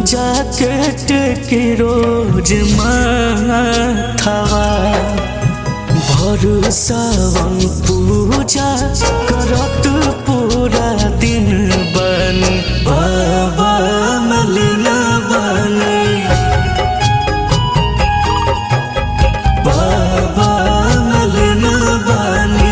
jacket के रोज माथावा भरोसावन पूजा करत पूरा दिन बन बाबा मलिना बने बाबा मलिना बने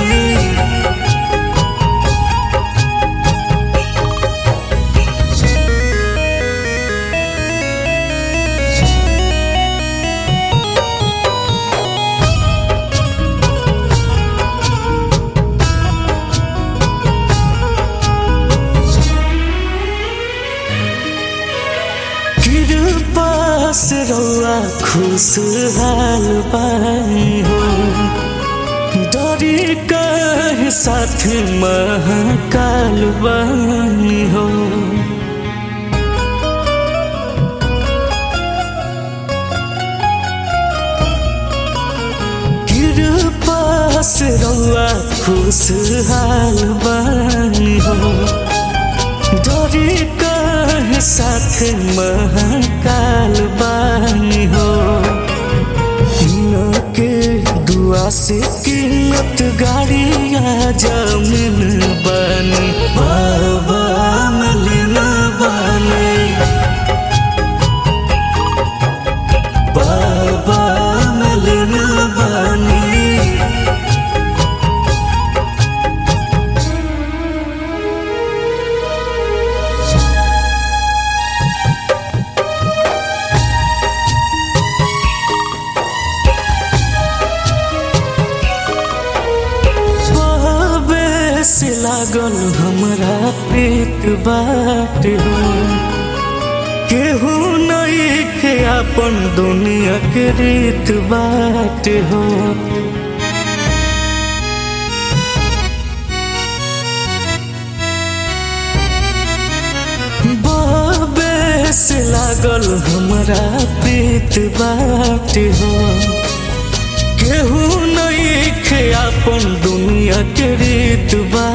कृपा से रौआ खुशहाल बानी हो डरी कह साथ महाकाल बानी हो कृपा से रौआ खुशहाल बानी हो डरी कह साथ महाकाल बानी हो न के दुआ से कीमत गाड़िया जमीन बन बाबा मलिना बने बाबा मलिना बने बाबे से लागल हमरा प्रीत बाट हो केहू नहीं के अपन दुनिया के रीत बाट हो बाबे से लागल हमरा प्रीत बाट हो केहू नहीं खे अपन दुनिया के रीत बा